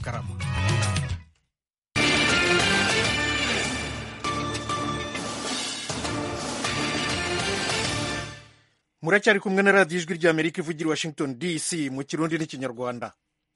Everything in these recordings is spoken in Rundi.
karama muracyari kumwe na radiyo ijwi ry'amerika ivugira i washington dc mu kirundi n'ikinyarwanda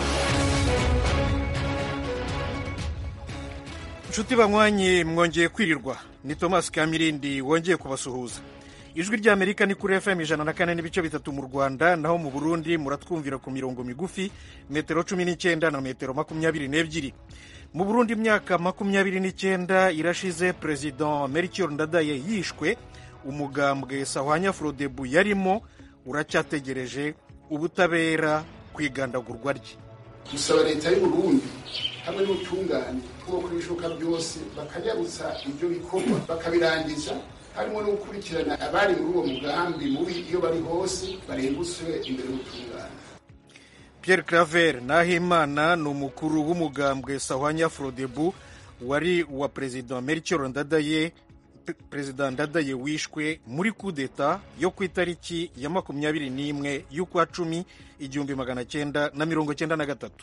inshuti banywanyi mwongeye kwirirwa ni thomas kamirindi wongeye kubasuhuza ijwi ry'amerika ni kuri fm ijana na kane n'ibice bitatu mu rwanda naho mu burundi muratwumvira ku mirongo migufi metero cumi n'icyenda na metero makumyabiri n'ebyiri mu burundi imyaka makumyabiri n'icyenda irashize perezida melchior ndadaye yishwe umugambwe sahwanya frodebu yarimo uracyategereje ubutabera ku igandagurwa rye dusaba leta y'uburundi hamwe n'ubutungane bwo kuri ibishoboka byose bakanyarutsa ibyo bikorwa bakabirangiza harimo no gukurikirana abari muri uwo mugambi mubi iyo bari hose barengutswe imbere y'ubutungane pierre claver nahimana ni umukuru w'umugambwe sahwanya frodebu wari uwa perezida melchior ndadaye perezida ndadaye wishwe muri kudeta yo ku itariki ya makumyabiri n'imwe y'ukwa cumi igihumbi magana cyenda na mirongo cyenda na gatatu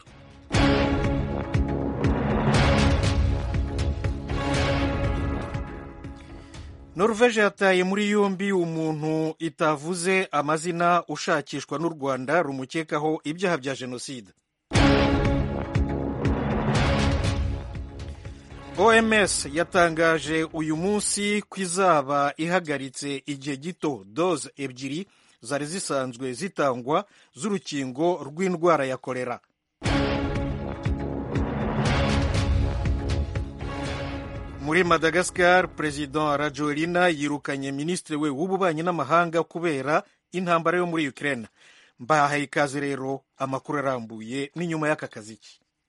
norvege yataye muri yombi umuntu itavuze amazina ushakishwa n'u rwanda rumukekaho ibyaha bya jenoside oms yatangaje uyu munsi ko izaba ihagaritse igihe gito doze ebyiri zari zisanzwe zitangwa z'urukingo rw'indwara ya kolera muri madagascar perezida rajoelina yirukanye minisitiri we w'ububanyi n'amahanga kubera intambara yo muri ukraine mbahaye ikaze rero amakuru arambuye n'inyuma y'aka kaziki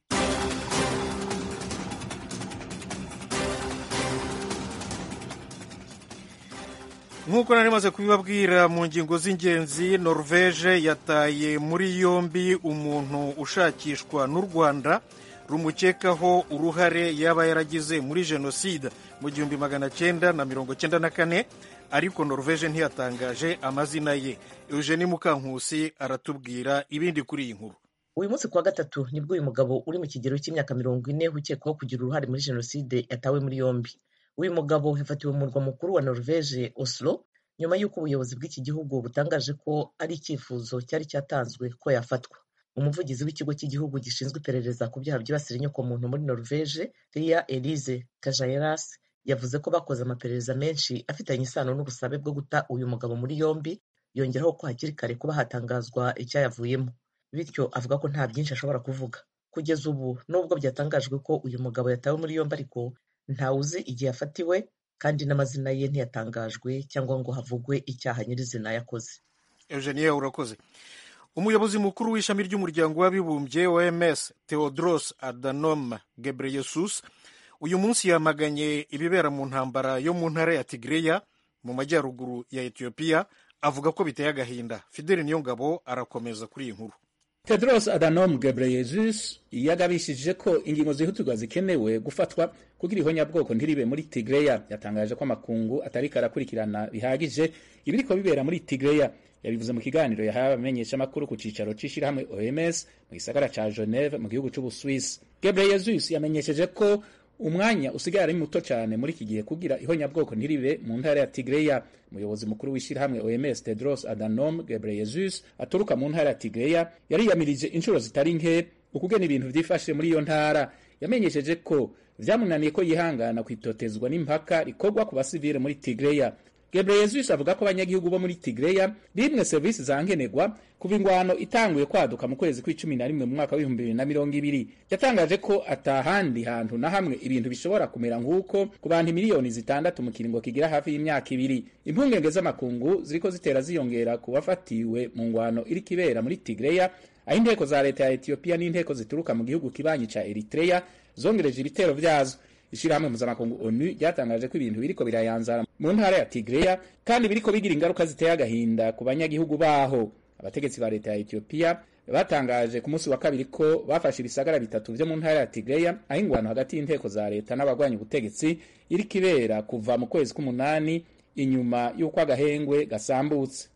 nk'uko nari maze kubibabwira mu ngingo z'ingenzi norvege yataye muri yombi umuntu ushakishwa n'u rwanda rumukekaho uruhare yaba yaragize muri jenoside mu gihumbi magana cyenda na mirongo cyenda na kane ariko norvege ntiyatangaje amazina ye eugenie mukankusi aratubwira ibindi kuri iyi nkuru uyu munsi kuwa gatatu nibwo uyu mugabo uri mu kigero cy'imyaka mirongo ine ukekwaho kugira uruhare muri jenoside yatawe muri yombi uyu mugabo yafatiwe mu murwa mukuru wa norvege oslo nyuma y'uko ubuyobozi bw'iki gihugu butangaje ko ari icyifuzo cyari cyatanzwe ko yafatwa umuvugizi w'ikigo cy'igihugu gishinzwe iperereza ku byaha byibasira inyokomuntu muri norvege ria elise kajayeras yavuze ko bakoze amaperereza menshi afitanye isano n'ubusabe bwo guta uyu mugabo muri yombi yongeraho ko hakiri kare kuba hatangazwa icyayavuyemo bityo avuga ko nta byinshi ashobora kuvuga kugeza ubu nubwo byatangajwe ko uyu mugabo yatawe muri yombi ariko ntawuzi igihe yafatiwe kandi n'amazina ye ntiyatangajwe cyangwa ngo havugwe icyaha nyirizina yakoze eugenie urakoze umuyobozi mukuru w'ishami ry'umuryango w'abibumbye oms theodros adhanom ghebreyesus uyu munsi yamaganye ibibera mu ntambara yo mu ntara ya tigreya mu majyaruguru ya etiyopiya avuga ko biteye agahinda fideli niyongabo arakomeza kuri iyi nkuru tedros adhanom ghebreyesus yagabishije ko ingingo zihutirwa zikenewe gufatwa kugira ihonyabwoko ntiribe muri tigreya yatangaje ko amakungu atariko arakurikirana bihagije ibiriko bibera muri tigreya yabivuze mu kiganiro yahawe abamenyeshamakuru ku cicaro c'ishirahamwe oms mu gisagara ca geneve mu gihugu c'ubuswisi ghebreyesus yamenyesheje ko umwanya usigaye ari muto cyane muri iki gihe kugira ihonyabwoko ntiribe mu ntara ya tigreya umuyobozi mukuru w'ishyirahamwe oms tedros adhanom ghebreyesus aturuka mu ntara ya tigreya yariyamirije inshuro zitari nke ukugena ibintu vyifashe muri iyo ntara yamenyesheje ko vyamunaniye ko yihangana kwitotezwa n'impaka rikorwa ku basivile muri tigreya Gebreyesus avuga ko abanyagihugu bo muri Tigreya bimwe serivisi za nkenerwa kuva ingwano itanguye kwaduka mu kwezi kw'icumi na rimwe mu mwaka w'ibihumbi bibiri na mirongo ibiri yatangaje ko atahandi hantu na hamwe ibintu bishobora kumera nk'uko ku bantu miliyoni zitandatu mu kiringo kigira hafi y'imyaka ibiri impungenge z'amakungu ziriko zitera ziyongera ku bafatiwe mu ngwano iriko ibera muri Tigreya aho inteko za leta ya Ethiopia n'inteko zituruka mu gihugu kibanyi ca Eritrea zongereje ibitero vyazo ishirahamwe mpuzamakungu onu ryatangaje ko ibintu biriko birayanzara mu ntara ya tigreya kandi biriko bigira ingaruka ziteye agahinda ku banyagihugu baho abategetsi ba leta ya etiyopiya batangaje ku munsi wa kabiri ko bafashe ibisagara bitatu vyo mu ntara ya tigreya aho ingwano hagati y'inteko za leta n'abagwanya ubutegetsi iriko ibera kuva mu kwezi k'umunani inyuma y'uko agahengwe gasambutse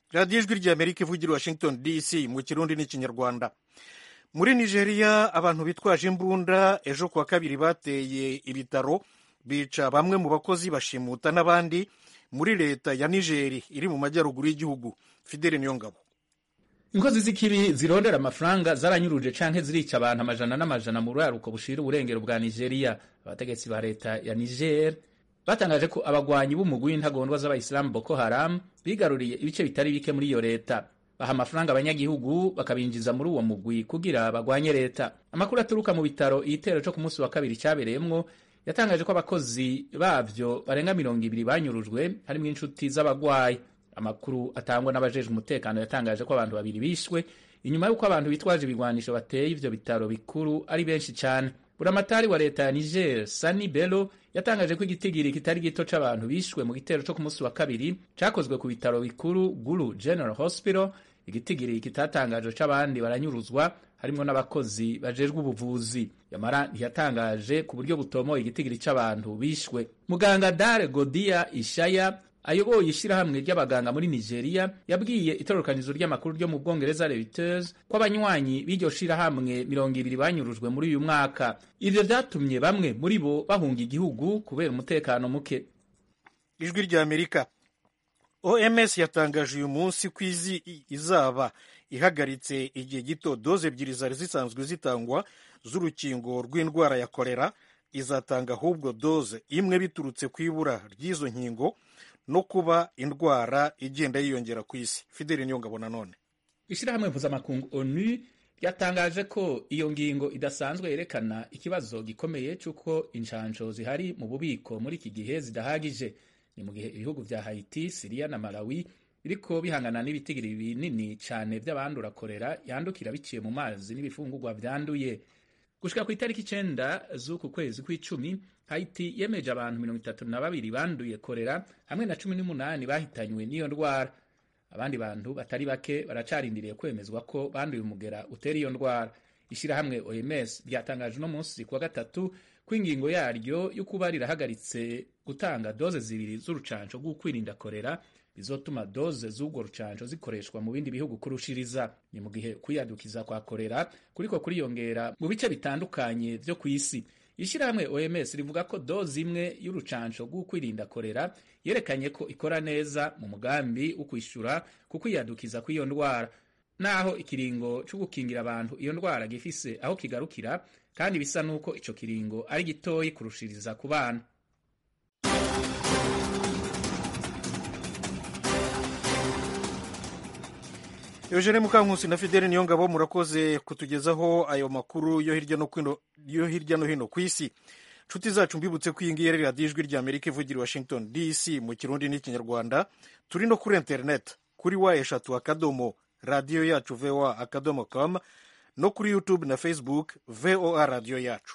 radiyo ijwi ry'amerika ivugira washington dc mu kirundi n'ikinyarwanda muri nigeria abantu bitwaje imbunda ejo kuwa kabiri bateye ibitaro bica bamwe mu bakozi bashimuta n'abandi muri leta ya nigeri iri mu majyaruguru y'igihugu fidele niyongabo inkozi z'ikibi zirondera amafaranga zaranyuruje canke zirica abantu amajana n'amajana mu ruraruko bushira uburengero bwa nigeria abategetsi ba leta ya niger batangaje ko abagwanyi b'umugwi w'intagondwa z'abayisilamu boko haram bigaruriye ibice bitari bike muri iyo leta baha amafaranga abanyagihugu bakabinjiza muri uwo mugwi kugira bagwanye leta amakuru aturuka mu bitaro igitero co ku munsi wa kabiri cyabereyemwo yatangaje ko abakozi bavyo barenga mirongo ibiri banyurujwe harimwo inshuti z'abagwayi amakuru atangwa n'abajejwe umutekano yatangaje ko abantu babiri bishwe inyuma y'uko abantu bitwaje ibigwanisho bateye ivyo bitaro bikuru ari benshi cyane buramatari wa leta ya niger sani bello yatangaje ko igitigiri kitari gito c'abantu bishwe mu gitero co ku munsi wa kabiri cakozwe ku bitaro bikuru gulu general hospital igitigiri kitatangaje c'abandi baranyuruzwa harimwo n'abakozi bajejwe ubuvuzi yamara ntiyatangaje ku buryo butomoye igitigiri c'abantu bishwe muganga dare godia ishaya ayoboye ishyirahamwe ry'abaganga muri nigeria yabwiye itororokanizo ry'amakuru ryo mu bwongereza reuters ko abanywanyi b'iryo shirahamwe mirongo ibiri banyurujwe muri uyu mwaka ivyo vyatumye bamwe muri bo bahunga igihugu kubera umutekano muke ijwi ry'amerika oms yatangaje uyu munsi ko izi izaba ihagaritse igihe gito doze ebyiri zari zisanzwe zitangwa z'urukingo rw'indwara ya kolera izatanga ahubwo doze imwe biturutse ku ibura ry'izo nkingo no kuba indwara igenda yiyongera ku isi fideli niyongabo nanone ishyirahamwe mpuzamakungu onu ryatangaje ko iyo ngingo idasanzwe yerekana ikibazo gikomeye cy'uko inshansho zihari mu bubiko muri iki gihe zidahagije ni mu gihe ibihugu vya haiti siriya na malawi biriko bihangana n'ibitigiri binini cyane by'abandura korera yandukira biciye mu mazi n'ibifungurwa vyanduye gushika ku itariki icenda z'uku kwezi kw'icumi haiti yemeje abantu mirongo itatu na babiri banduye korera hamwe na cumi n'umunani bahitanywe n'iyo ndwara abandi bantu batari bake baracarindiriye kwemezwa ko banduye umugera utera iyo ndwara ishyirahamwe oms ryatangaje uno munsi kuwa gatatu ko ingingo yaryo yo kuba rirahagaritse gutanga doze zibiri z'urucanco rw'ukwirinda korera bizotuma doze z'ubwo rucanco zikoreshwa mu bindi bihugu kurushiriza ni mu gihe kwiyadukiza kwa korera kuriko kuriyongera mu bice bitandukanye vyo ku isi ishyirahamwe oms rivuga ko doze imwe y'urucanco rw'ukwirinda korera yerekanye ko ikora neza mu mugambi wo kwishyura ku kwiyadukiza kw'iyo ndwara naho ikiringo cyo gukingira abantu iyo ndwara gifise aho kigarukira kandi bisa n'uko ico kiringo ari gitoyi kurushiriza ku bana eugene mukankusi na fidele niyongabo murakoze kutugezaho ayo makuru yo hirya no hino yo hirya no hino ku isi nshuti zacu mbibutse ko iyi ngiyi ari radiyo ijwi ry'amerika ivugira i washington dc mu kirundi n'ikinyarwanda turi no kuri interineti kuri wa eshatu akadomo radiyo yacu voa akadomo com no kuri youtube na facebook voa radiyo yacu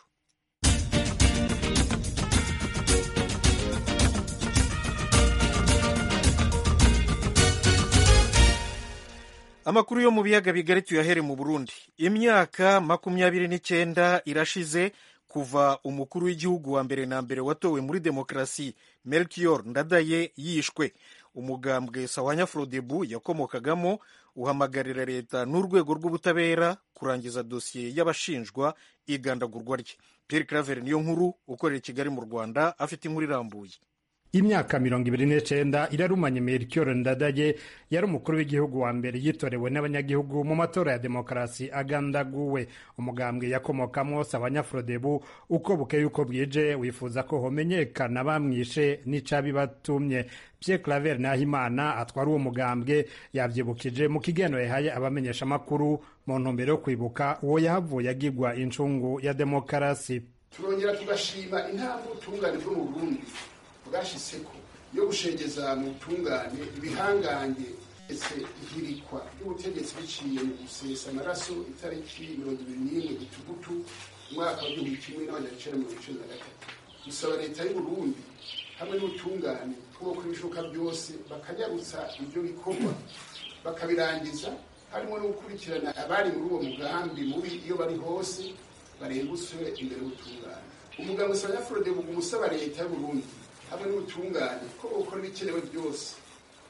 amakuru yo mu biyaga bigari tuyahere mu burundi imyaka makumyabiri n'icyenda irashize kuva umukuru w'igihugu wa mbere na mbere watowe muri demokarasi melchior ndadaye yishwe umugambwe sawanya frodebu yakomokagamo uhamagarira leta n'urwego rw'ubutabera kurangiza dosiye y'abashinjwa igandagurwa rye pierre claver niyo nkuru ukorera i kigali mu rwanda afite inkuru irambuye imyaka mirongo ibiri n'icenda irarumanye melchior ndadaye yari umukuru w'igihugu wa mbere yitorewe n'abanyagihugu mu matora ya demokarasi agandaguwe umugambwe yakomokamwo sabanyafrodebu uko bukeye uko bwije wifuza ko homenyekana bamwishe n'icabibatumye pierre claver nahimana atwara uwo mugambwe yavyibukije mu kigeno yahaye abamenyesha amakuru mu ntumbero yo kwibuka uwo yahavuye agirwa incungu ya demokarasi turongera tugashima intambwe ubutungane bwo mu burundi bwashyizeko yo gushengeza mu butungane ibihangange ndetse ihirikwa ry'ubutegetsi biciye mu gusesa amaraso itariki mirongo ibiri n'imwe gitugutu umwaka w'igihumbi kimwe n'amajana icenda mirongo icenda na gatatu dusaba leta y'uburundi hamwe n'ubutungane twoko ibishoboka byose bakanyarutsa ibyo bikorwa bakabirangiza harimo no gukurikirana abari muri uwo mugambi mubi iyo bari hose barenguswe imbere y'ubutungane umuganga usaba nyafurode buga umusaba leta y'uburundi hamwe n'ubutungane ko gukora ibikenewe byose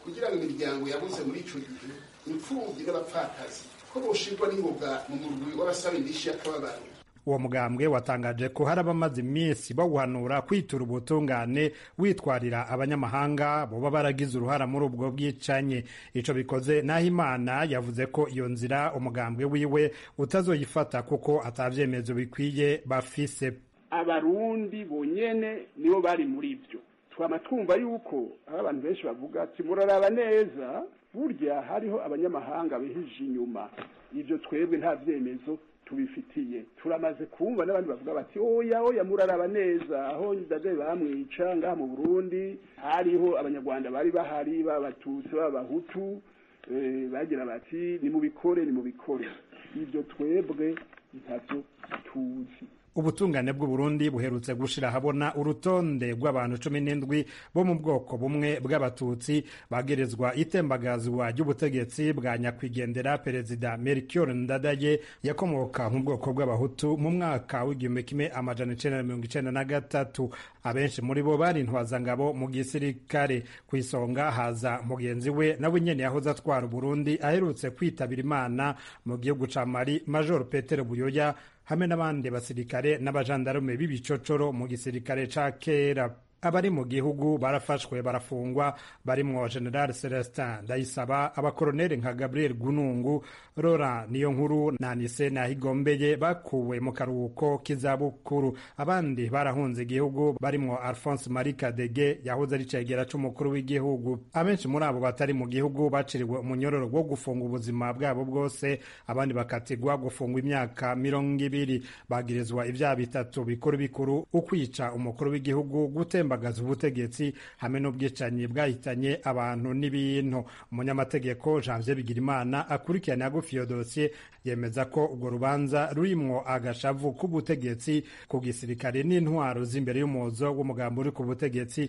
kugira ngo imiryango yabuze muri ico gihe imfubyi n'abapfakazi ko boshirwa n'ingoga mu murwi w'abasaba indishi y'akababaro uwo mugambwe watangaje ko hari abamaze iminsi bawuhanura kwitura ubutungane witwarira abanyamahanga boba baragize uruhara muri ubwo bwicanyi ico bikoze naho imana yavuze ko iyo nzira umugambwe wiwe utazoyifata kuko atavyemezo bikwiye bafise abarundi bonyene nibo bari muri ivyo twama twumva yuko aho abantu benshi bavuga ati muraraba neza burya hariho abanyamahanga bihije inyuma ivyo twebwe nta vyemezo tubifitiye turamaze kumva n'abandi bavuga bati oya oya muraraba neza aho ndade bamwica ngaha mu Burundi hariho abanyarwanda bari bahari b'abatutsi b'abahutu bagira bati ni mubikore ni mubikore ibyo twebwe ntavyo tuzi ubutungane bw'uburundi buherutse gushira ahabona urutonde rw'abantu cumi n'indwi bo mu bwoko bumwe bw'abatutsi bagerezwa itembagazwa ry'ubutegetsi bwa nyakwigendera perezida melchior ndadaye yakomoka mu bwoko bw'abahutu mu mwaka w'igihumbi kimwe amajana icenda na mirongo icenda na gatatu abenshi muri bo bari intwazangabo mu gisirikare ku isonga haza mugenzi we nawe nyene yahoze atwara uburundi aherutse kwitabira imana mu gihugu ca mali major petero buyoya hamwe n'abandi basirikare n'abajandarume b'ibicocoro mu gisirikare ca kera abari mu gihugu barafashwe barafungwa barimwo general celestin ndayisaba abakoroneli nka gabriel gunungu rora niyo nkuru na nise nahigombeye bakuwe mu karuhuko k'izabukuru abandi barahunze igihugu barimwo alphonse marie kadege yahoze ari cegera c'umukuru w'igihugu abenshi muri abo batari mu gihugu baciriwe umunyororo wo gufunga ubuzima bwabo bwose abandi bakatigwa gufungwa imyaka mirongo ibiri bagirizwa ivyaha bitatu bikuru bikuru ukwica umukuru w'igihugu gutemba gutembagaza ubutegetsi hamwe n'ubwicanyi bwahitanye abantu n'ibintu umunyamategeko janvier bigirimana akurikirana yagufi iyo dosiye yemeza ko urwo rubanza rurimwo agashavu k'ubutegetsi ku gisirikare n'intwaro z'imbere y'umuzo w'umugambi uri ku butegetsi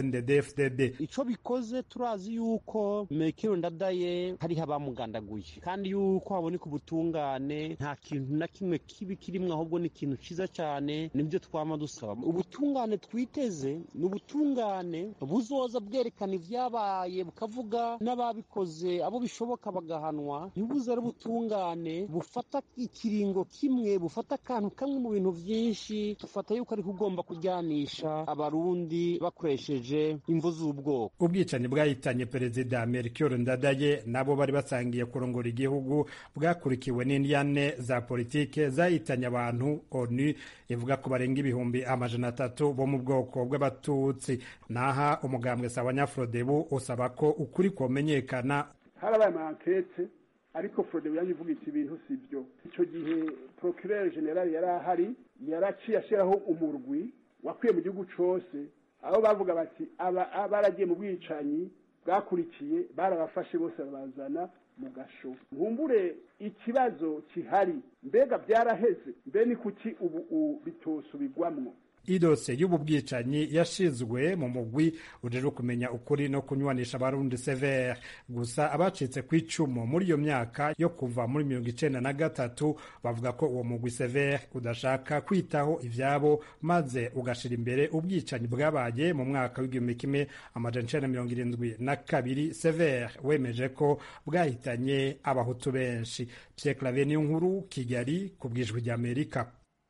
cndd ico bikoze turazi yuko mekero ndadaye hariho abamugandaguye kandi yuko haboneka ubutungane nta kintu na kimwe kibi kirimwo ahubwo ni ikintu ciza cane nibyo twama dusaba ubutungane twiteze ni ubutungane buzoza bwerekana ibyabaye bukavuga n'ababikoze abo bishoboka bagahanwa ntibuze ari ubutungane bufata ikiringo kimwe bufata akantu kamwe mu bintu byinshi dufata yuko ariko ugomba kujyanisha abarundi bakoresheje imvu z'ubwoko ubwicanyi bwahitanye perezida melchior ndadaye nabo bari basangiye kurongora igihugu bwakurikiwe n'indyane za politike zahitanye abantu onu ivuga ko barenga ibihumbi amajana atatu bo mu bwoko bw'abatutsi naha umugambwe sabanyafrodebu usaba ko ukuri komenyekana harabaye amankete ariko frodebu yanyu ivuga iti ibintu si byo icyo gihe procureur general yari ahari yaraciye ashyiraho umurwi wakwiye mu gihugu cose aho bavuga bati aba baragiye mu bwicanyi bwakurikiye barabafashe bose babazana mu gasho nkumbure ikibazo kihari mbega byaraheze mbe ni kuki ubu bitosubirwamwo idose y'ubu bwicanyi yashizwe mu mugwi ujejwe kumenya ukuri no kunywanisha abarundi severe gusa abacitse ku icumu muri iyo myaka yo kuva muri mirongo icenda na gatatu bavuga ko uwo mugwi severe udashaka kwitaho ivyabo maze ugashira imbere ubwicanyi bwabaye mu mwaka w'igihumbi kimwe amajana icenda mirongo irindwi na kabiri severe wemeje ko bwahitanye abahutu benshi pierre claver niyo nkuru kigali ku bwijwi ry'amerika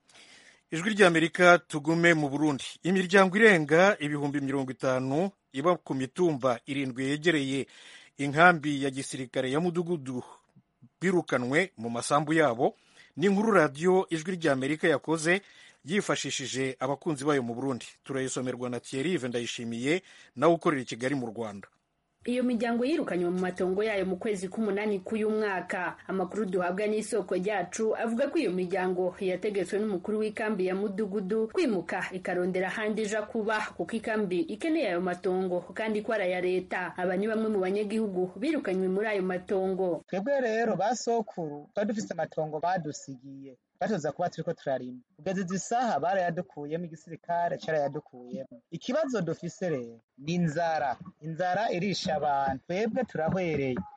ijwi ry'amerika tugume mu burundi imiryango irenga ibihumbi mirongo itanu iba ku mitumba irindwi yegereye inkambi ya gisirikare ya mudugudu birukanwe mu masambu yabo ni inkuru radiyo ijwi ry'amerika yakoze yifashishije abakunzi bayo mu burundi turayisomerwa na thierry ndayishimiye nawe ukorera i kigali mu rwanda iyo miryango yirukanywe mu matongo yayo mu kwezi k'umunani k'uyu mwaka amakuru duhabwa n'isoko ryacu avuga ko iyo miryango yategetswe n'umukuru w'ikambi ya mudugudu kwimuka ikarondera ahandi ija kuba kuko ikambi ikeneye ayo matongo kandi ko ari aya leta aba ni bamwe mu banyagihugu birukanywe muri ayo matongo twebwe rero ba sokuru twari dufise amatongo badusigiye batoza kuba turiko turarima kugeza izi saha barayadukuyemo igisirikare carayadukuyemo ikibazo dufise rero ni inzara inzara irisha abantu twebwe turahwereye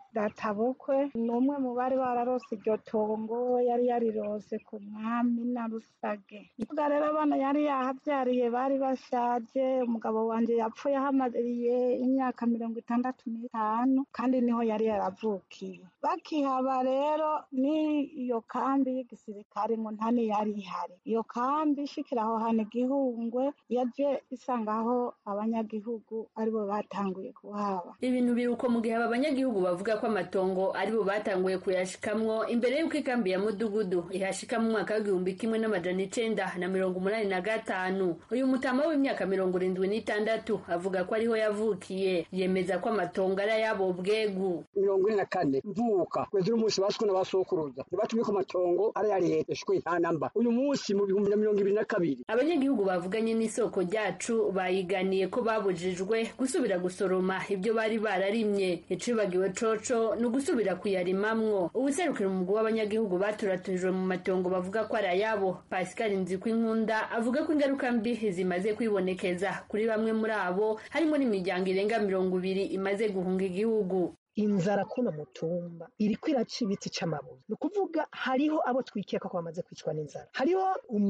databukwe ni umwe mu bari bararose iryo tongo yari yarirose ku mwami na rusage ivuga rero abana yari yahabyariye bari bashaje umugabo wanje yapfuye ahamariye imyaka mirongo itandatu n'itanu kandi niho yari yaravukiye bakihaba rero n'iyo kambi y'igisirikare ngo ntani yari ihari iyo kambi ishikira aho hantu igihungwe yaje isangaho abanyagihugu aribo batanguye kuhaba ibintu biri uko mu gihe aba banyagihugu bavuga ko amatongo aribo batanguye kuyashikamwo imbere y'uko ikambi ya mudugudu ihashika mu mwaka w'igihumbi kimwe n'amajana icenda na mirongo umunani na gatanu uyu mutama w'imyaka mirongo irindwi n'itandatu avuga ko ariho yavukiye yemeza ko amatongo ari ayabo bwegu mirongo ine na kane mvuka kwezi n'umunsi baswe na basokuruza ntibatumye ko amatongo ari ya leta shwe nta namba uyu munsi mu bihumbi na mirongo ibiri na kabiri abanyagihugu bavuganye n'isoko ryacu bayiganiye ko babujijwe gusubira gusoroma ibyo bari bararimye icibagiwe coco ni ugusubira kuyarimamwo ubuserukira umugwi w'abanyagihugu baturaturijwe mu matongo bavuga ko ari ayabo pascal nzikwinkunda avuga ko ingaruka mbi zimaze kwibonekeza kuri bamwe muri abo harimo n'imiryango irenga mirongo ibiri imaze guhunga igihugu inzara kuno mutumba iriko iraca ibiti c'amabuye ni ukuvuga hariho abo twikeka ko bamaze kwicwa n'inzara hariho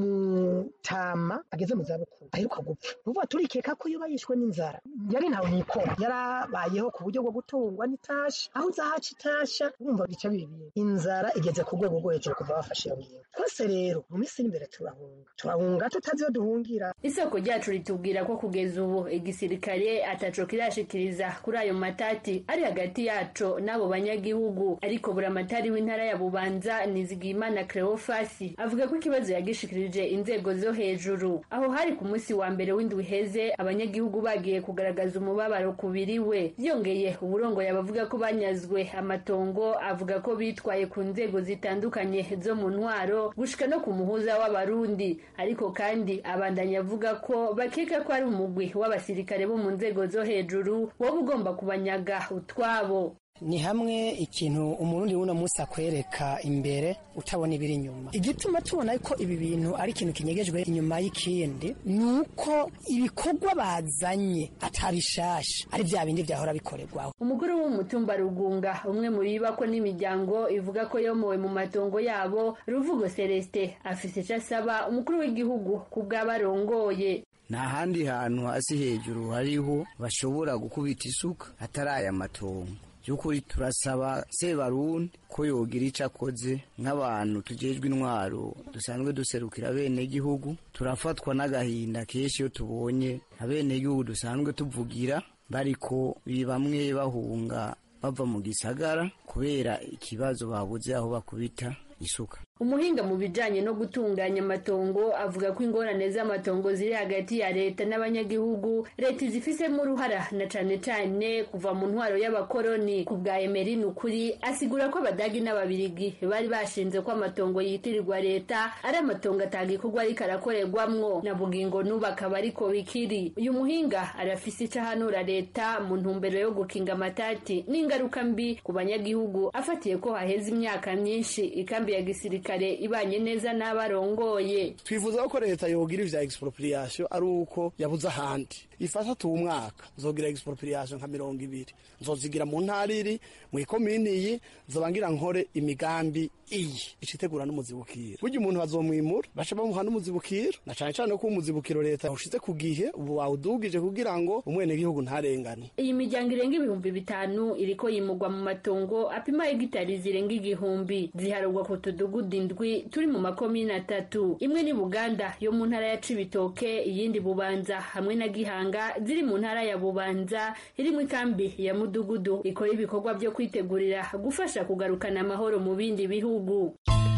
umutama ageze mu zabukuru aheruka gupfa ni ukuvuga turikeka ko iyo bayishwe n'inzara yari ntawe nikora yarabayeho ku buryo bwo gutungwa n'itasha aho uzahaca itasha wumva bica bibi inzara igeze ku rwego rwo hejuru kuva bafashe iyo ngingo twese rero mu minsi iri imbere turahunga turahunga tutazi iyo duhungira isoko ryacu ritubwira ko kugeza ubu igisirikare ataco kirashikiriza kuri ayo matati ari hagati yaco n'abo banyagihugu ariko buramatari w'intara ya bubanza nizigiyimana cleofasi avuga ko ikibazo yagishikirije inzego zo hejuru aho hari ku munsi wa mbere w'indwi heze abanyagihugu bagiye kugaragaza umubabaro kubiriwe byongeye uburongoye abavuga ko banyazwe amatongo avuga ko bitwaye ku nzego zitandukanye zo mu ntwaro gushika no ku muhuza w'abarundi ariko kandi abandanya avuga ko bakeka ko ari umugwi w'abasirikare bo mu nzego zo hejuru woba ugomba kubanyaga utwabo ni hamwe ikintu umurundi w'uno munsi akwereka imbere utabona ibiri inyuma igituma tubona ko ibi bintu ari ikintu kinyegejwe inyuma y'ikindi ni uko ibikorwa bazanye atabishasha ari bya bindi byahora bikorerwaho umugore w'umutumba rugunga umwe mu bibako n'imiryango ivuga ko yomowe mu matongo yabo ruvugo celestin afise icyo asaba umukuru w'igihugu ku bw'abarongoye nta handi hantu hasi hejuru hariho bashobora gukubita isuka atari aya matongo by'ukuri turasaba sebarundi ko yogira icyo akoze nk'abantu tugejwe intwaro dusanzwe duserukira bene gihugu turafatwa n'agahinda kenshi iyo tubonye abenegihugu dusanzwe tuvugira bariko bamwe bahunga bava mu gisagara kubera ikibazo babuze aho bakubita isuka umuhinga mu bijanye no gutunganya amatongo avuga ko ingorane z'amatongo ziri hagati ya leta n'abanyagihugu leta izifisemo uruhara na cane cane kuva mu ntwaro y'abakoroni ku bwa emerin ukuri asigura ko abadagi n'ababirigi bari bashinze ko amatongo yitirirwa leta ari amatongo atagikorwa ariko arakorerwamwo na bugingo n'ubu akaba ariko bikiri uyu muhinga arafise ico ahanura leta mu ntumbero yo gukinga amatati n'ingaruka mbi ku banyagihugu afatiye ko haheze imyaka myinshi ikambi ya gisirikare kare ibanye neza n'abarongoye twifuza ko leta yogira ivya expropriation ari uko yabuze ahandi ifasha tu umwaka nzogira expropriation nka mirongo ibiri nzozigira mu ntara iri mu ikomini iyi nzobangira nkore imigambi iyi icitegura n'umuzibukiro burya umuntu bazomwimura baca bamuha n'umuzibukiro na cane cane ko umuzibukiro leta ushize ku gihe ubu wawudugije kugira ngo umwenegihugu ntarengane iyi miryango irenga ibihumbi bitanu iriko yimurwa mu matongo apima hegitari zirenga igihumbi ziharurwa ku tudugudu indwi turi mu makomine atatu imwe ni buganda yo mu ntara ya cibitoke iyindi bubanza hamwe na gihanga ziri mu ntara ya bubanza iri mu ikambi ya mudugudu ikora ibikorwa byo kwitegurira gufasha kugarukana amahoro mu bindi bihugu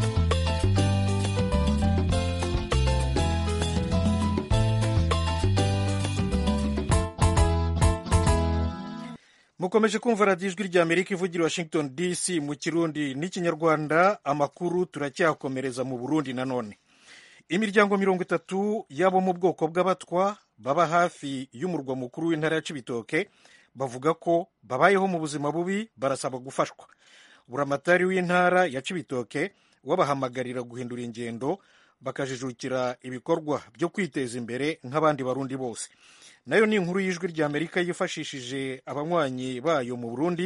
mukomeje kumva radiyo ijwi rya amerika ivugira washington dc mu kirundi n'ikinyarwanda amakuru turacyakomereza mu burundi nanone imiryango mirongo itatu y'abo mu bwoko bw'abatwa baba hafi y'umurwa mukuru w'intara ya cibitoke bavuga ko babayeho mu buzima bubi barasaba gufashwa buramatari w'intara ya cibitoke wabahamagarira guhindura ingendo bakajijukira ibikorwa byo kwiteza imbere nk'abandi barundi bose nayo ni inkuru y'ijwi rya amerika yifashishije abanywanyi bayo mu burundi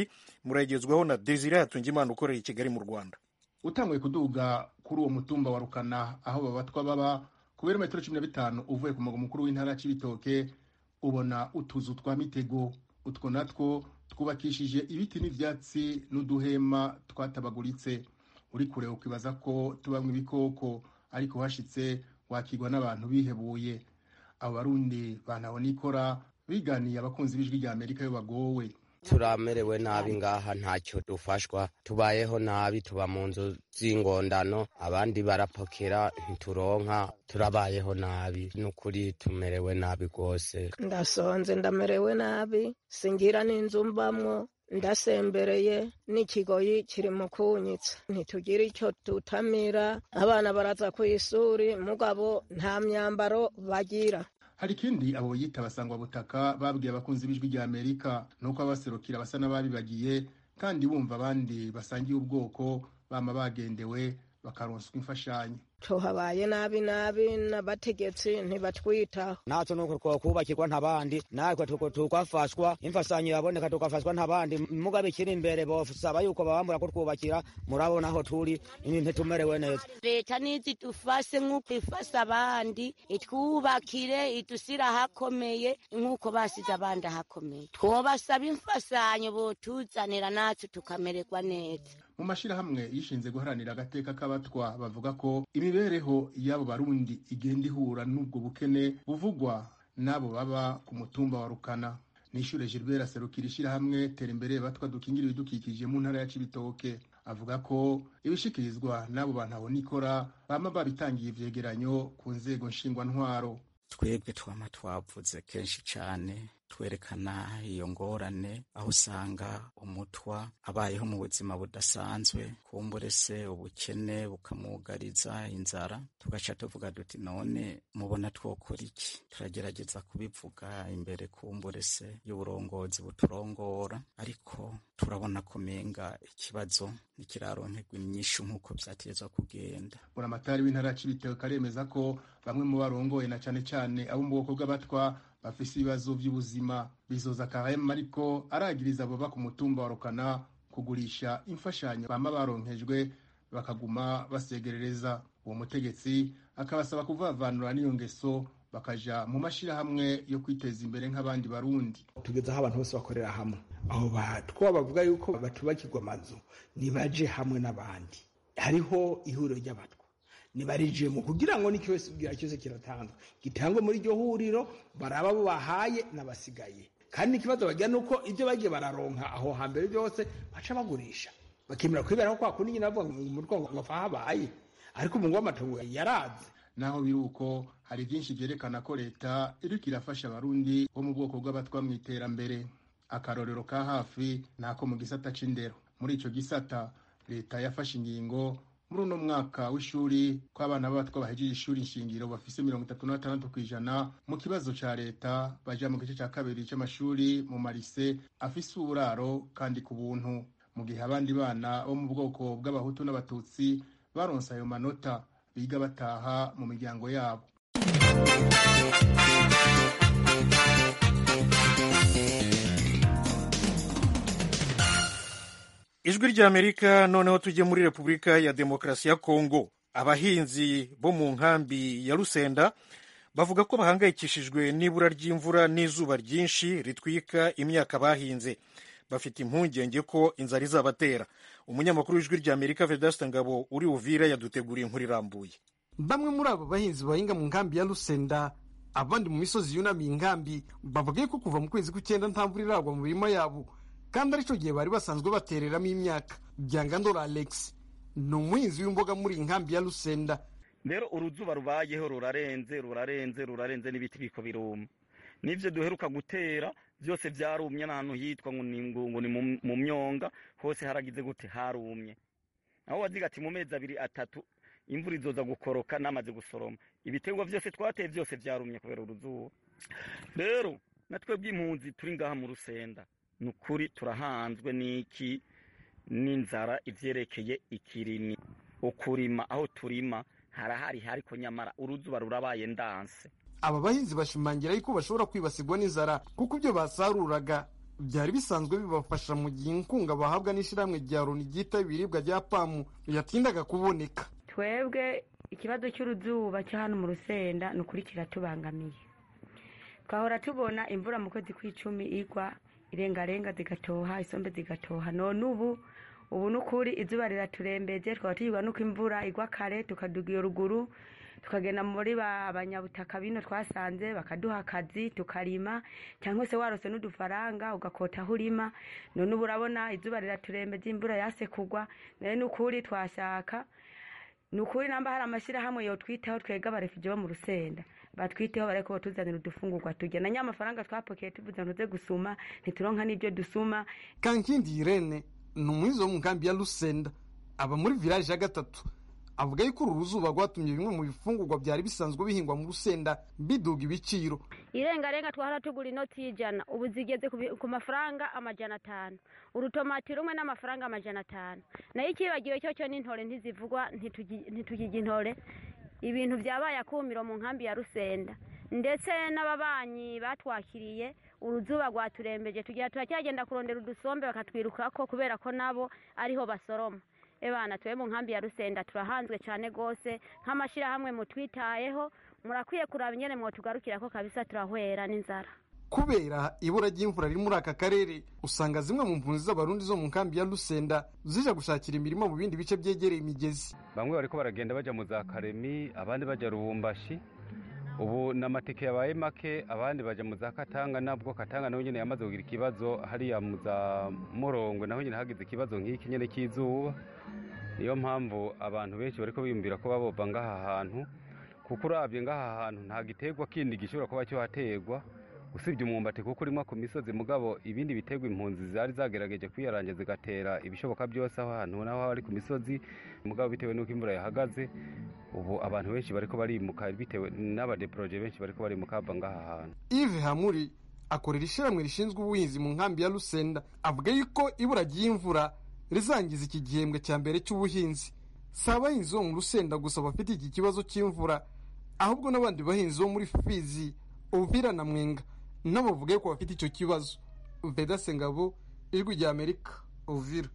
murayigezwaho na desire hatungimana ukorera i kigali mu rwanda utanguye kuduga kuri uwo mutumba wa rukana aho babatwa baba ku birometero cumi na bitanu uvuye ku mugwa mukuru w'intara ya cibitoke ubona utuzu twa mitego utwo natwo twubakishije ibiti n'ivyatsi n'uduhema twatabaguritse uri kure ukibaza ko tubamwe ibikoko ariko hashitse wakigwa n'abantu bihebuye abo barundi bantahonikora biganiye abakunzi b'ijwi rya amerika iyo bagowe turamerewe nabi ngaha ntacyo dufashwa tubayeho nabi tuba mu nzu z'ingondano abandi barapokera ntituronka turabayeho nabi n'ukuri tumerewe nabi rwose ndasonze ndamerewe nabi singira n'inzu mbamwo ndasembereye n'ikigoyi kiri mu kunyitsa ntitugira icyo tutamira abana baraza ku ishuri mugabo nta myambaro bagira hari ikindi abo yita basangwa butaka babwiye abakunzi b'ijwi rya amerika nuko abaserukira basa n'ababibagiye kandi bumva abandi basangiye ubwoko bama bagendewe bakaronswa imfashanyo tuhabaye nabi nabi n'abategetsi ntibatwitaho natwe nuko twokubakirwa ntabandi natwe tukafashwa imfasanyo yaboneka tukafashwa ntabandi mugabe ikiri imbere bosaba yuko babambura kutwubakira murabona aho turi ntitumerewe neza leta nizi dufase nk'uko ifasa abandi itwubakire idusira ahakomeye nk'uko basize abandi ahakomeye twobasaba imfasanyo botuzanira natwe tukamererwa neza mu mashyirahamwe yishinze guharanira agateka k'abatwa bavuga ko imibereho y'abo barundi igenda ihura n'ubwo bukene buvugwa n'abo baba ku mutumba wa rukana nishyure gilbert aserukira ishyirahamwe tera imbere batwa dukingira ibidukikije mu ntara ya cibitoke avuga ko ibishikirizwa n'abo bantu abonikora bama babitangiye ivyegeranyo ku nzego nshingwantwaro twebwe twama twavuze kenshi cyane twerekana iyo ngorane aho usanga umutwa abayeho mu buzima budasanzwe kumbure se ubukene bukamwugariza inzara tugaca tuvuga duti none mubona twokora iki turagerageza kubivuga imbere kumbure se y'uburongozi buturongora ariko turabona kumenga ikibazo ntikiraronkerwa inyishu nk'uko vyategezwa kugenda buramatari w'intara ya cibitoke aremeza ko bamwe mu barongoye na cane cane abo mu bwoko bw'abatwa bafise ibibazo vy'ubuzima bizoza karema ariko aragiriza abo ba ku mutumba wa rukana kugurisha imfashanyo bama baronkejwe bakaguma basegerereza uwo mutegetsi akabasaba kuvavanura n'iyo ngeso bakaja mu mashirahamwe yo kwiteza imbere nk'abandi barundi tugeze aho abantu bose bakorera hamwe aho batwa bavuga yuko batubakirwa amazu nibaje hamwe n'abandi hariho ihuriro ry'abatwa nibarijemo kugira ngo n'ikibazo cyose kiratanzwe gitangwe muri iryo huriro baraba abo bahaye n'abasigaye kandi ikibazo bagira ni uko ibyo bagiye bararonka aho hambere byose baca bagurisha bakemera kwiberaho kwa kundi nyine bavuga ngo umutwe ngo apfa habaye ariko umungu w'amatongo yaraze naho biri uko hari byinshi byerekana ko leta iriko irafasha abarundi bo mu bwoko bw'abatwa mu iterambere akarorero ka hafi ni ako mu gisata c'indero muri ico gisata leta yafashe ingingo muri uno mwaka w'ishuri ko abana b'abatwa bahejeje ishuri nshingiro bafise mirongo itatu na batandatu kw'ijana mu kibazo ca leta baja mu gice ca kabiri c'amashuri mu marise afise uburaro kandi ku buntu mu gihe abandi bana bo mu bwoko bw'abahutu n'abatutsi baronse ayo manota biga bataha mu miryango yabo ijwi ry'amerika noneho tujye muri repubulika ya demokarasi ya kongo abahinzi bo mu nkambi ya rusenda bavuga ko bahangayikishijwe n'ibura ry'imvura n'izuba ryinshi ritwika imyaka bahinze bafite impungenge ko inzara izabatera umunyamakuru w'ijwi ry'amerika vedasita ngabo uri uvira yaduteguriye inkuru irambuye bamwe muri abo bahinzi bahinga mu nkambi ya rusenda abandi mu misozi yunamiye inkambi bavuga ko kuva mu kwezi kw'icyenda nta mvura iragwa mu mirima yabo kandi aricyo gihe bari basanzwe batereramo imyaka byangandora alex ni umuhinzi w'imboga muri iyi nkambi ya rusenda rero uruzuba rubayeho rurarenze rurarenze rurarenze n'ibiti biko biruma n'ibyo duheruka gutera byose byarumye n'ahantu hitwa ngo ni ngo ni mu myonga hose haragize gute harumye aho waziga ati mu mezi abiri atatu imvura izoza gukoroka namaze gusoroma ibiterwa byose twateye byose byarumye kubera uruzuba rero natwe bw'impunzi turi ngaha mu rusenda ni ukuri turahanzwe n'iki n'inzara ibyerekeye ikirimi ukurima aho turima harahari ariko nyamara uruzuba rurabaye ndanse aba bahinzi bashimangira yuko bashobora kwibasirwa n'inzara kuko ibyo basaruraga byari bisanzwe bibafasha mu gihe inkunga bahabwa n'ishyirahamwe rya loni ryita ibiribwa rya pamu yatindaga kuboneka twebwe ikibazo cy'uruzuba cyo hano mu rusenda ni ukuri kiratubangamiye twahora tubona imvura mu kwezi kw'icumi igwa irengarenga zigatoha isombe zigatoha none ubu ubu ni ukuri izuba riraturembeje twaba tugirwa nuko imvura igwa kare tukaduga iyo ruguru tukagenda muri ba banyabutaka bino twasanze bakaduha akazi tukarima cyangwa se warose n'udufaranga ugakota aho urima none ubu urabona izuba riraturembeje imvura yase kugwa nayo ni ukuri twashaka ni ukuri namba hari amashyirahamwe yotwitaho twega abarefugee bo mu rusenda batwiteho bareko batuzanira udufungurwa turya na nyamafaranga twapokeye tuvuze ngo tuze gusuma ntituronka n'ibyo dusuma kankindi irene ni umuhizi wo mu nkambi ya rusenda aba muri village ya gatatu avuga yuko uru ruzuba rwatumye bimwe mu bifungurwa byari bisanzwe bihingwa mu rusenda biduga ibiciro irengarenga twahora tugura inoti y'ijana ubu zigeze ku bi- ku mafaranga amajana atanu urutomati rumwe n'amafaranga amajana atanu nayo ikibagiwe cyo cyo n'intore ntizivugwa ntitugi- ntitugirya intore ibintu byabaye akumiro mu nkambi ya rusenda ndetse n'ababanyi batwakiriye uruzuba rwaturembeje tugira turacyagenda kurondera udusombe bakatwirukako kubera ko nabo ariho basoroma ebana tube mu nkambi ya rusenda turahanzwe cyane rwose nk'amashyirahamwe mutwitayeho murakwiye kuraba ingene mwotugarukira ko kabisa turahwera n'inzara kubera ibura ry'imvura riri muri aka karere usanga zimwe mu mpunzi z'abarundi zo mu nkambi ya rusenda zija gushakira imirimo mu bindi bice byegereye imigezi bamwe bariko baragenda baja mu za karemi abandi baja rubumbashi ubu n'amatike yabaye make abandi baja mu za katanga nabwo katanga naho nyene yamaze kugira ikibazo hariya mu za morongwe naho nyene hagize ikibazo nk'iki nyene cy'izuba niyo mpamvu abantu benshi bariko biyumvira ko babova ngaha hantu kuko uravye ngaha hantu nta giterwa kindi gishobora kuba cyohaterwa usibye umwumbati kuko urimwa ku misozi mugabo ibindi biterwa impunzi zari zagerageje kwiyaranja zigatera ibishoboka byose aho hantu naho ari ku misozi mugabo bitewe n'uko imvura yahagaze ubu abantu benshi bariko barimuka bitewe n'abadeporoje benshi bariko barimuka bava ngaha hantu Yves Hamuri akorera ishyirahamwe rishinzwe ubuhinzi mu nkambi ya Rusenda avuga yuko ibura ry'imvura rizangiza iki gihembwe cya mbere cy'ubuhinzi si abahinzi bo mu Rusenda gusa bafite iki kibazo cy'imvura ahubwo n'abandi bahinzi bo muri Fizi Uvira na Mwenga nabo bavuga yuko bafite icyo kibazo Veda Sengabo ijwi rya Amerika Uvira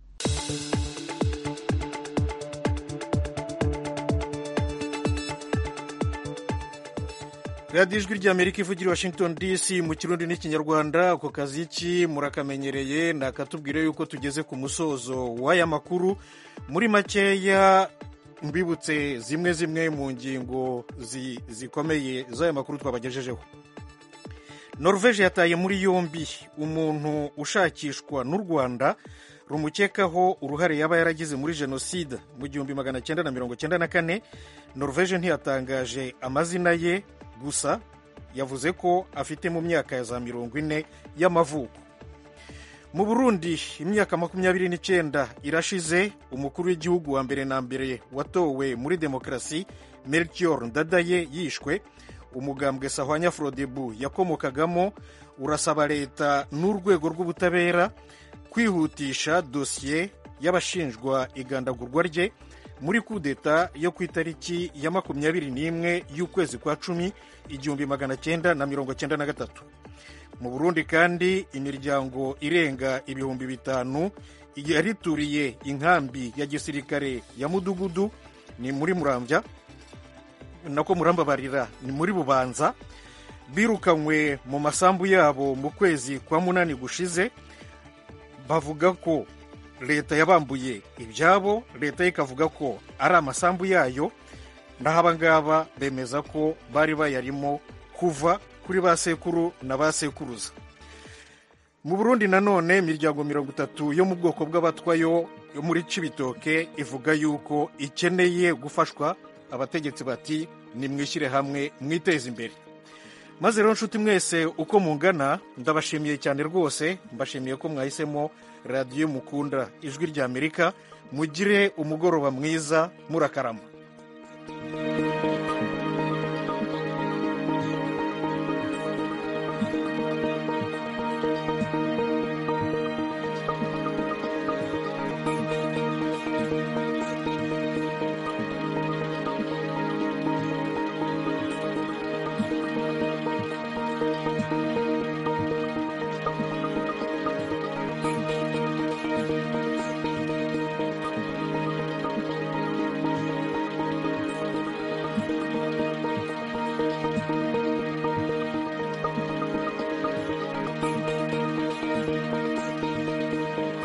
radiyo ijwi ry'amerika ivugira i washington dc mu kirundi n'ikinyarwanda ako kazi ki murakamenyereye nakatubwire yuko tugeze ku musozo w'aya makuru muri makeya mbibutse zimwe zimwe mu ngingo zi- zikomeye z'aya makuru twabagejejeho norvege yataye muri yombi umuntu ushakishwa n'u rwanda rumukekaho uruhare yaba yaragize muri jenoside mu gihumbi magana cyenda na mirongo cyenda na kane norvege ntiyatangaje amazina ye gusa yavuze ko afite mu myaka ya za mirongo ine y'amavuko mu burundi imyaka makumyabiri n'icyenda irashize umukuru w'igihugu wa mbere na mbere watowe muri demokarasi melchior ndadaye yishwe umugambwe sahwanya frodebu yakomokagamo urasaba leta n'urwego rw'ubutabera kwihutisha dosiye y'abashinjwa igandagurwa rye muri kudeta yo ku itariki ya makumyabiri n'imwe y'ukwezi kwa cumi igihumbi magana cyenda na mirongo cyenda na gatatu mu burundi kandi imiryango irenga ibihumbi bitanu yarituriye inkambi ya gisirikare ya mudugudu ni muri murambya nako murambabarira ni muri bubanza birukanywe mu masambu yabo mu kwezi kwa munani gushize bavuga ko leta yabambuye ibyabo leta ye ikavuga ko ari amasambu yayo naho abangaba bemeza ko bari bayarimo kuva kuri ba sekuru na ba sekuruza mu burundi nanone imiryango mirongo itatu yo mu bwoko bw'abatwayo yo muri cibitoke ivuga yuko ikeneye gufashwa abategetsi bati nimwishyire hamwe mwiteze imbere maze rero nshuti mwese uko mungana ndabashimiye cyane rwose mbashimiye ko mwahisemo radiyo mukunda ijwi ry'amerika mugire umugoroba mwiza murakarama